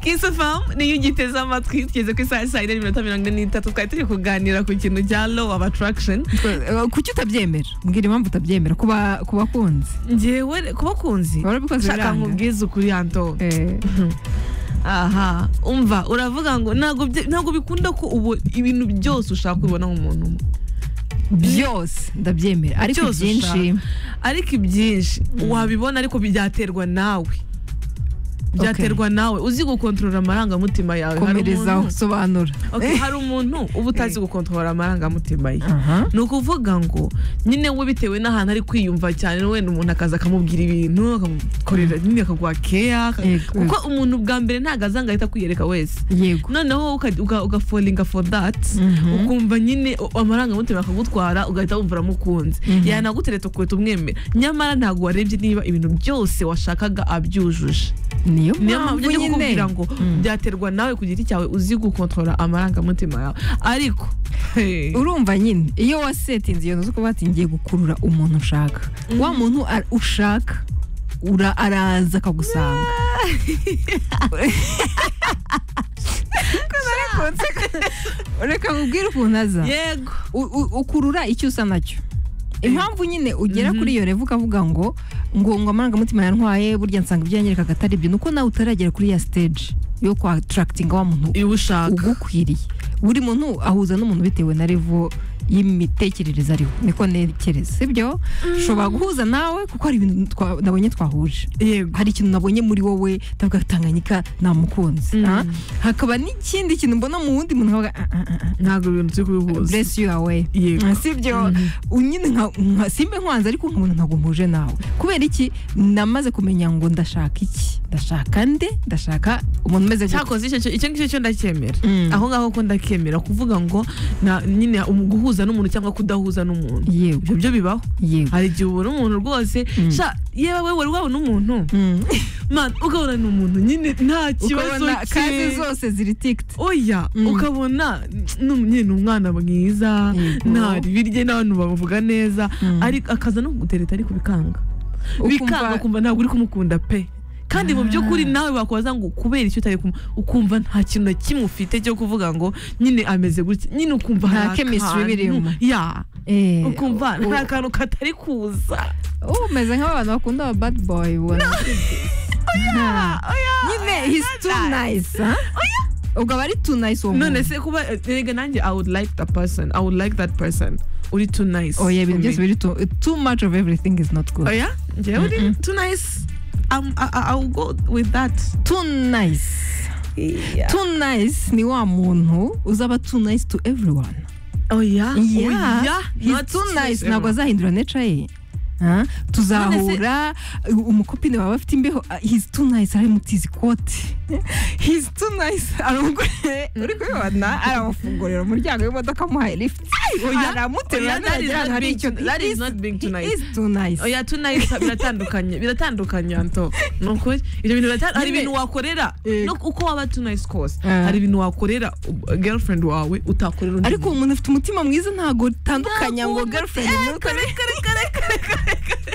kisofamu niyo ugiteze amatwi tugeze ku isaha saa yine n'iminota mirongo ine n'itatu twari turi kuganira ku kintu cya low of attraction kuki utabyemera mbwira impamvu utabyemera kuba ku bakunzi ngewe ku bakunzi warabikoze shaka biranga nkubwize ukuri anto Eh, aha umva uravuga ngo ntabwo bye- ntabwo bikunda ko ubu ibintu byose ushaka ubibona nk'umuntu umwe byose ndabyemera ariko Byose byinshi ariko ibyinshi wabibona ariko byaterwa nawe byaterwa nawe uzi gukontorora amarangamutima yawe Hari komerezaho umuntu- sobanura Okay, hari umuntu uba utazi gukontorora amarangamutima ye Aha. ni ukuvuga ngo nyine we bitewe n'ahantu ari kwiyumva cyane wenda umuntu akaza akamubwira ibintu akamukorera nyine akaguha keya Yego. kuko umuntu bwa mbere ntabwo aza ngo ahita akwiyereka wese yego noneho uka- uka- ugafolinga for that Mhm. ukumva nyine o- amarangamutima akagutwara ugahita wumva uramukunze yanagutereta ukahita umwemera nyamara ntabwo warebye niba ibintu byose washakaga abyujuje niyo niyo mpamvu mpamvu njya nyine kukubwira ngo byaterwa nawe ku giti cyawe uzi gukontorora amarangamutima yawe ariko hey, urumva nyine iyo wasetinze iyo nzu kuba ati ngiye gukurura umuntu ushaka wa muntu ar- ushaka ura araza akagusanga reka nkubwire ukuntu aza yego U- u- ukurura icyo usa nacyo impamvu nyine ugera kuri iyo revu ukavuga ngo ngo ngo amarangamutima yantwaye burya nsanga ibyo yanyerekaga atari byo nuko nawe utaragera kuri ya stage yo kwa attracting wa muntu iyo ushaka ugukwiriye buri muntu ahuza n'umuntu bitewe na revo y'imitekerereze ariho niko ntekereza sibyo ushobora guhuza nawe kuko hari ibintu twa- nabonye twahuje yego hari ikintu nabonye muri wowe ndavuga tanganyika namukunze ah? hakaba n'ikindi kintu mbona mu wundi muntu nkavuga ah, ah, ah, ntabwo ibintu turi ah, kubihuza bless you away Yego. Ah, sibyo nyine nka- nka- simbe nkwanze ariko nkubona ntabwo mpuje nawe kubera iki namaze kumenya ngo ndashaka iki ndashaka nde ndashaka umuntu umeze gutya. cyakoze icyo cyo- icyo ngicyo cyo ndacyemera Mm. aho ngaho ko ndakemera kuvuga ngo na- nyine um- guhuza n'umuntu cyangwa kudahuza n'umuntu yego ibyo byo bibaho yego hari igihe ubona umuntu rwose sha yewe we wari wabona umuntu Mm. man ukabona ni umuntu nyine nta kibazo ukabona cye. kazi zose ziri tikiti oya ukabona ni umu- nyine ni umwana mwiza Yego. nta ribi rye n'abantu bamuvuga neza Mm. ariko akaza no kugutereta ariko bikanga Ukumva- bikanga ukumva ntabwo uri kumukunda pe kandi mu by'ukuri nawe wakubaza ngo kubera icyo utari kumu- ukumva nta kintu na kimwe ufite cyo kuvuga ngo nyine ameze gutya nyine ukumva Nta hari chemistry akantu- birimo. ya Eh, ukumva u- nta kantu katari kuza u- umeze nk'abantu bakunda aba bad boy ubona Ah. nyine he's too nice ah? ubwo aba ari too nice uwo none muntu se kuba erega nanjye i would like that person i would like that person uri too nice oya for ibintu me. byose biri too too much of everything is not good oya njyewe uri too nice I'm- I, I, I will go with that too nice too nice ni wa muntu uzaba too nice to everyone oya oya he's Not too nice ever. ntabwo azahindura nature ye Ah, tuzahura umukopine wawe afite imbeho ah, he's too nice aramutiza ikoti he's too nice aramugore uri kubibona aramufungurira umuryango w'imodoka amuhaye lift Oya, aramuterura oya, that is nagera not ahantu hari being icyo too- that is not being too nice. he's too nice oya tunayisa biratandukanye biratandukanye anto ni ukuri ibyo bintu birata- hari Nyine- ibintu wakorera Yego. no- uko waba tunayisi kose Ah. hari ibintu wakorera uh, girlfriend wawe utakorera undi ariko uwo muntu afite umutima mwiza ntabwo utandukanya Ntabwo ngo umuntu- girlfriend Eh, umwe utari- muntu.